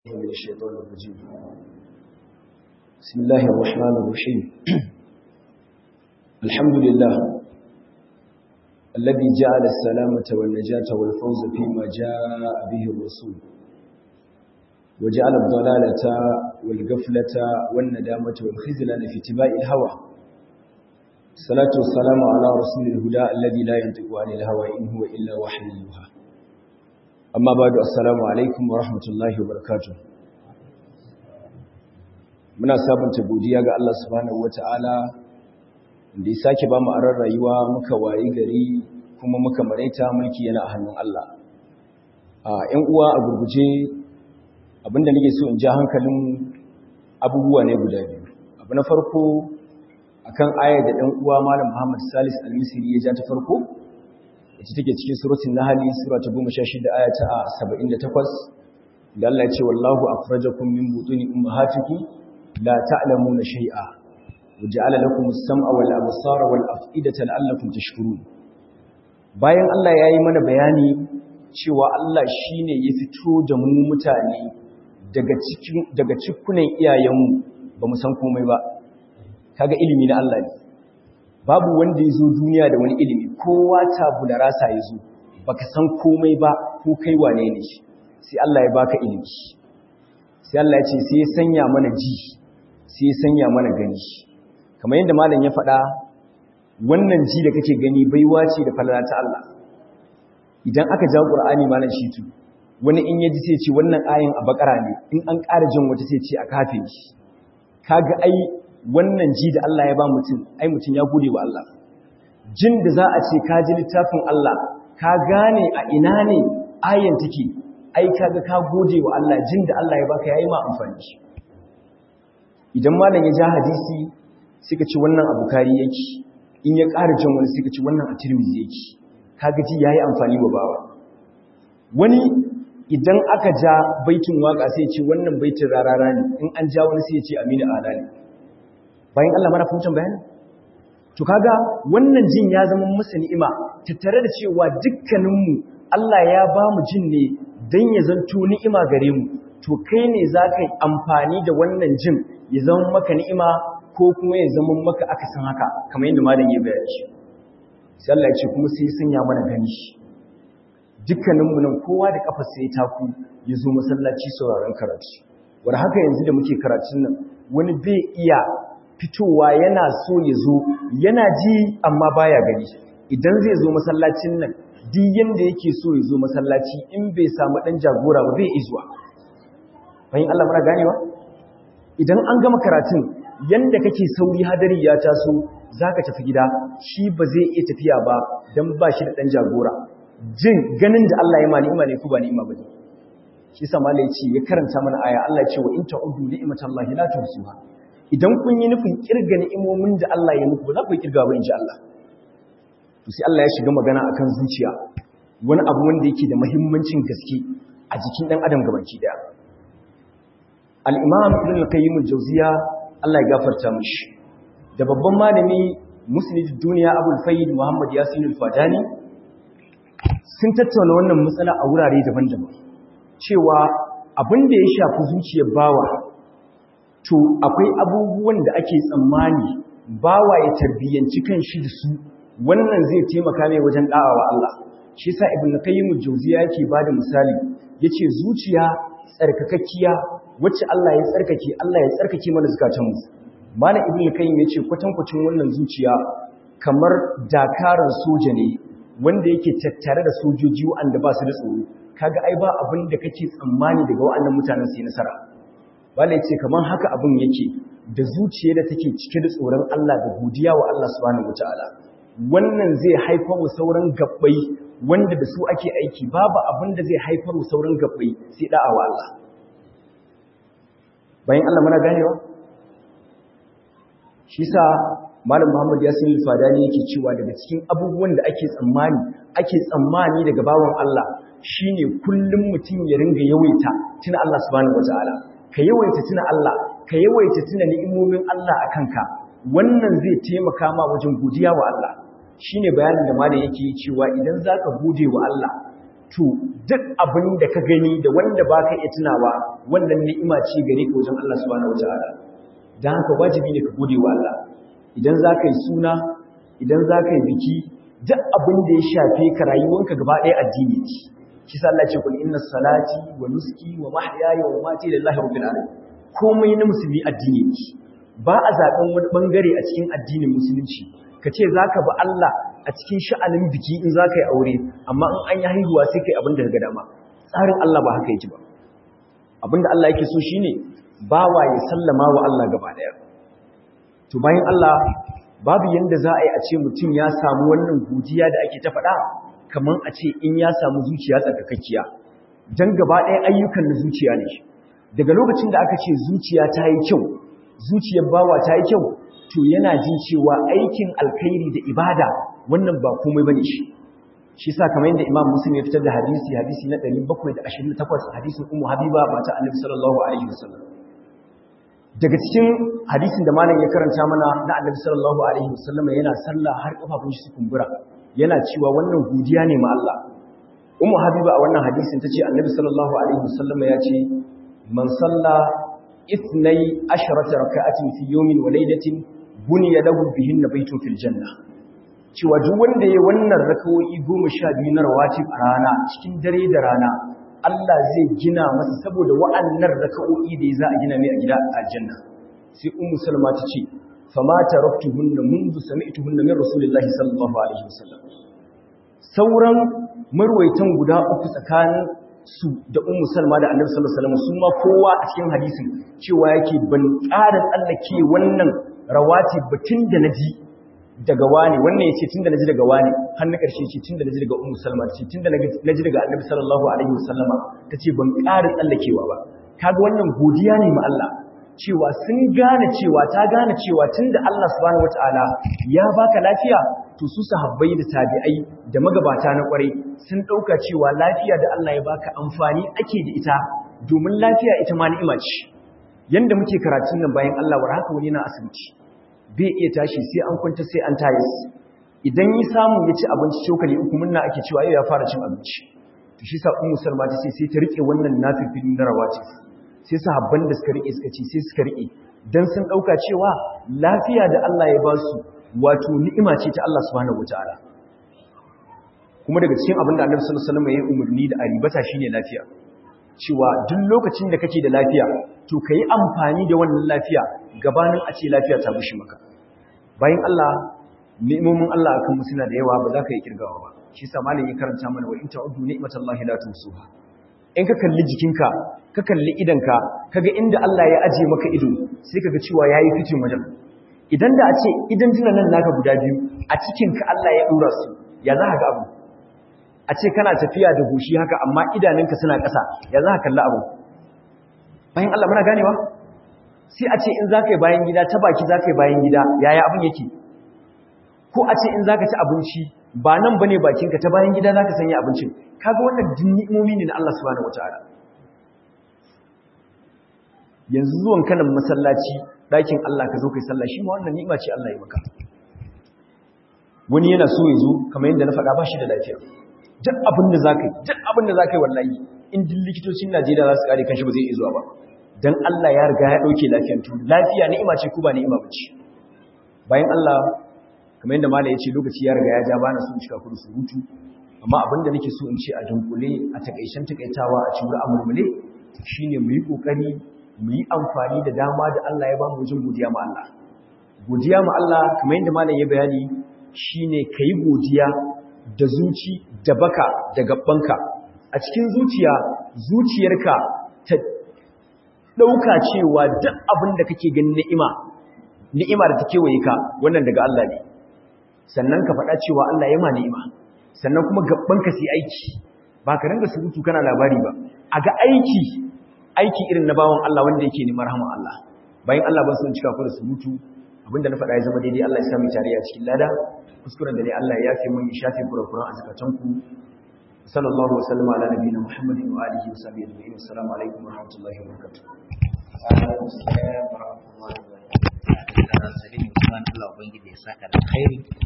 من الشيطان الرجيم بسم الله الرحمن الرحيم الحمد لله الذي جعل السلامة والنجاة والفوز فيما جاء به الرسول وجعل الضلالة والغفلة والندامة والخزلان في اتباع الهوى الصلاة والسلام على رسول الهدى الذي لا ينطق عن الهوى إن هو إلا وحي يوحى amma ba da assalamu alaikum wa rahmatullahi wa barakatuh muna sabunta godiya ga Allah subhanahu wata'ala da ya sake ba mu aran rayuwa muka wayi gari kuma muka maraita mulki yana a hannun Allah a ƴan uwa a gurguje abinda nake so in ja hankalin abubuwa ne guda biyu abu na farko akan ayar da ɗan uwa malam Muhammad Salis Al-Misri ya ja ta farko ita take cikin suratul nahl sura ta 16 aya ta 78 da Allah ya ce wallahu akhrajakum min butuni ummahatikum la ta'lamuna shay'a waja'ala lakum as-sam'a wal absara wal af'idata la'allakum tashkurun bayan Allah yayi mana bayani cewa Allah shine ya fito da mu mutane daga cikin daga cikunan iyayenmu bamu san komai ba kaga ilimi na Allah ne babu wanda ya zo duniya da wani ilimi kowa tabu da rasa ya zo baka san komai ba ko kai wane ne shi sai Allah ya baka ilimi sai Allah ya ce sai ya sanya mana ji sai ya sanya mana gani kamar yadda malam ya faɗa wannan ji da kake gani baiwa ce da falala ta Allah idan aka ja Qur'ani malam shi tu wani in yaji sai ce wannan ayin a bakara ne in an ƙara jin wata sai ce a kafe shi kaga ai wannan ji da Allah ya ba mutum ai mutum ya gode wa Allah jin da za a ce ka ji littafin Allah ka gane a ina ne ayan take ai kaga ka gode wa Allah jin da Allah ya baka yayi ma amfani idan malam ya ja hadisi suka ci wannan abu kari yake in ya ƙara jin wani suka ci wannan a tirmizi yake kaga ji yayi amfani wa bawa wani idan aka ja baitin waka sai ya ce wannan baitin rarara ne in an ja wani sai ya ce amina ala ne bayan Allah mana fahimtar bayani to kaga wannan jin ya zama masa ni'ima tattare da cewa dukkaninmu Allah ya ba mu jin ne dan ya zanto ni'ima gare mu to kai ne za ka yi amfani da wannan jin ya zama maka ni'ima ko kuma ya zama maka akasin haka kamar yadda malam ya bayani shi sai Allah ya ce kuma sai sanya mana gani shi dukkaninmu nan kowa da kafa sai taku ya zo masallaci sauraron karatu wanda haka yanzu da muke karatun nan wani bai iya fitowa yana so ya zo yana ji amma baya gani idan zai zo masallacin nan duk yanda yake so ya zo masallaci in bai samu dan jagora ba bai izuwa bayan Allah mara ganewa idan an gama karatun yanda kake sauri hadari ya taso zaka tafi gida shi ba zai iya tafiya ba dan ba shi da dan jagora jin ganin da Allah ya ma ni'ima ne ko ba ni'ima bane shi sa malai ce ya karanta mana aya Allah ya ce wa in ta'udu ni'matallahi la tuhsuha idan kun yi nufin kirga ni'imomin da Allah ya muku ba za ku yi kirga ba insha Allah to sai Allah ya shiga magana akan zuciya wani abu wanda yake da muhimmancin gaske a jikin dan adam gabaki daya al-imam ibn al-qayyim al-jawziya Allah ya gafarta mishi da babban malami musnid duniya abul fayyid muhammad yasin al-fadani sun tattauna wannan matsala a wurare daban-daban cewa abin da ya shafi zuciyar bawa to akwai abubuwan da ake tsammani bawa ya tarbiyyanci kanshi da su wannan zai taimaka mai wajen da'awa Allah shi yasa ibnu qayyim al-jawziya yake bada misali yace zuciya tsarkakakkiya wacce Allah ya tsarkake Allah ya tsarkake mana zakatun mu malam ibnu qayyim yace kwatankwacin wannan zuciya kamar dakaran soja ne wanda yake tattare da sojoji wanda ba su da tsoro kaga ai ba abin da kake tsammani daga waɗannan mutanen sai nasara wala ce kamar haka abin yake da zuciya da take cike da tsoron Allah da godiya wa Allah subhanahu wataala wannan zai haifar wa sauran gabbai wanda da su ake aiki babu abin da zai haifar wa sauran gabbai sai da'a wa Allah bayan Allah muna ganewa shi sa malam Muhammad Yasin al-Fadani yake cewa daga cikin abubuwan da ake tsammani ake tsammani daga bawan Allah shine kullum mutum ya ringa yawaita tuna Allah subhanahu wataala ka yawaita tuna Allah ka yawaita tuna ni'imomin Allah a kanka wannan zai taimaka ma wajen godiya wa Allah shine bayanin da malam yake yi cewa idan zaka gode wa Allah to duk abin da ka gani da wanda ba ka iya tunawa wannan ni'ima ce gare ka wajen Allah subhanahu wataala dan haka wajibi ne ka gode wa Allah idan za ka yi suna idan za ka yi biki duk abin da ya shafe ka rayuwanka gaba ɗaya addini ce shi sa Allah ce kul inna salati wa nuski wa mahyaya wa mamati lillahi rabbil alamin komai na musulmi addini ne ba a zaben wani bangare a cikin addinin musulunci ka ce zaka bi Allah a cikin sha'anin biki in zaka yi aure amma in an yi haihuwa sai kai abin da ka dama tsarin Allah ba haka yake ba abinda Allah yake so shine bawa ya sallama wa Allah gaba daya to bayan Allah babu yanda za a yi a ce mutum ya samu wannan godiya da ake ta faɗa kamar a ce in ya samu zuciya tsarkakakkiya don gaba ɗaya ayyukan na zuciya ne daga lokacin da aka ce zuciya ta yi kyau zuciyar bawa ta yi kyau to yana jin cewa aikin alkhairi da ibada wannan ba komai bane shi shi sa kamar yadda imam muslim ya fitar da hadisi hadisi na 728 hadisin ummu habiba mata annabi sallallahu alaihi wasallam daga cikin hadisin da malam ya karanta mana na annabi sallallahu alaihi wasallam yana sallah har kafafun shi su kumbura yana cewa wannan godiya ne ma Allah ummu habiba a wannan hadisin tace annabi sallallahu alaihi wasallam ya ce man salla ithnai asharata raka'atin fi yawmin wa laylatin buniya lahu bihinna baytun fil janna cewa duk wanda yayi wannan raka'o'i 12 na rawatib a rana cikin dare da rana Allah zai gina masa saboda wa'annan raka'o'i da za a gina mai a gida a aljanna sai ummu salma ta ce fama taraktuhunna منذ sami'tuhunna min rasulillahi sallallahu alaihi wasallam sauran marwaitan guda uku tsakanin su da ummu salma da annabi sallallahu alaihi wasallam su ma kowa a cikin hadisin cewa yake ban ƙara tsallake wannan rawati batun da naji daga wani wannan yace tunda naji daga wani har na karshe ce tunda naji daga ummu salma ce tunda naji daga annabi sallallahu alaihi wasallama tace ban ƙara tsallakewa ba kaga wannan godiya ne ma Allah cewa sun gane cewa ta gane cewa tunda Allah subhanahu wataala ya baka lafiya to su sahabbai da tabi'ai da magabata na kwarai sun dauka cewa lafiya da Allah ya baka amfani ake da ita domin lafiya ita ma ni'ima ce yanda muke karatun nan bayan Allah war haka wani na asibiti bai iya tashi sai an kwanta sai an tayis idan yi samu ya ci abinci cokali uku munna ake cewa yau ya fara cin abinci to shi sa ummu salma ta ce sai ta rike wannan nafifin na rawatib sai sahabban da suka rike suka ci sai suka rike dan sun dauka cewa lafiya da Allah ya ba su wato ni'ima ce ta Allah subhanahu wataala kuma daga cikin abin da Annabi sallallahu alaihi wasallam ya yi umarni da aribata shine lafiya cewa duk lokacin da kake da lafiya to kai amfani da wannan lafiya gabanin a ce lafiya ta bushi maka bayan Allah ni'imomin Allah akan mu suna da yawa ba za ka yi kirgawa ba shi yasa malamin ya karanta mana wa in ta'uddu ni'matallahi la tusuha in ka kalli jikinka ka kalli idanka kaga inda Allah ya aje maka ido sai kaga cewa yayi fitin wajen idan da a ce idan tunan nan naka guda biyu a cikin ka Allah ya dora su ya za ka ga abu a ce kana tafiya da goshi haka amma idanunka suna ƙasa ya za ka kalli abu bayan Allah muna ganewa sai a ce in za ka yi bayan gida ta baki za ka yi bayan gida yaya abin yake ko a ce in za ka ci abinci ba nan bane bakinka ta bayan gida za ka sanya abincin kaga wannan ni'imomi ne na Allah subhanahu wataala yanzu zuwan kanan masallaci ɗakin Allah ka zo kai sallah shi ma wannan ni'ima ce Allah ya maka wani yana so ya zo kamar yadda na faɗa ba shi da lafiya duk abin da za ka yi duk abin da za ka yi wallahi in duk likitocin Najeriya za su kare kanshi ba zai iya zuwa ba dan Allah ya riga ya ɗauke lafiyan tu lafiya ni'ima ce ko ba ni'ima ba ce bayan Allah kamar yadda malai ya ce lokaci ya riga ya ja bana son cika kudu surutu amma abinda nake so in ce a dunkule a takaicen takaitawa a cikin amurmule shine mu yi kokari mu yi amfani da dama da Allah ya bamu wajen godiya ma Allah godiya ma Allah kamar yadda malam ya bayani shine kai godiya da zuci da baka da gabbanka a cikin zuciya zuciyarka ta dauka cewa duk abin da kake ganin ni'ima ni'ima da take waye ka wannan daga Allah ne sannan ka faɗa cewa Allah ya ma ni'ima sannan kuma gabbanka sai aiki ba ka ringa surutu kana labari ba a ga aiki aiki irin na bawon Allah wanda yake neman rahama Allah bayan Allah ban son cika ku da surutu abinda na faɗa ya zama daidai Allah ya sami tare a cikin lada kuskuren da ne Allah ya yafe mun ya shafe kurakuran a zakatanku sallallahu wa sallama ala nabiyina muhammadin wa alihi wa sahbihi ajma'in assalamu alaikum wa rahmatullahi wa barakatuh alaikum assalam wa rahmatullahi wa barakatuh Allah ubangiji ya saka da khairi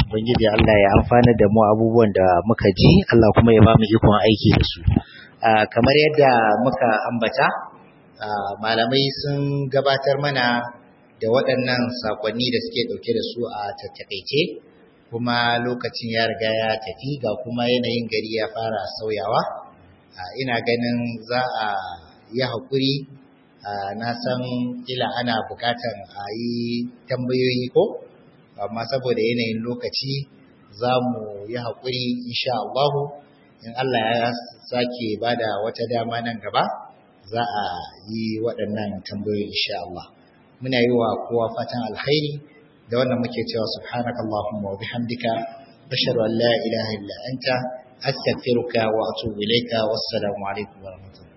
ubangiji Allah ya amfana da mu abubuwan da muka ji Allah kuma ya ba mu ikon aiki da su kamar yadda muka ambata malamai sun gabatar mana da waɗannan sakonni da suke ɗauke da su a tattakaice kuma lokacin ya riga ya tafi ga kuma yanayin gari ya fara sauyawa ina ganin za a yi haƙuri na san ila ana buƙatar a yi tambayoyi ko amma saboda yanayin lokaci za mu yi haƙuri insha Allah in Allah ya sake bada wata dama nan gaba za a yi waɗannan tambayoyi insha Allah muna yi wa kowa fatan alkhairi da wannan muke cewa subhanakallahumma wa bihamdika ashhadu an la ilaha illa anta astaghfiruka wa atubu ilayka wassalamu alaikum wa rahmatullahi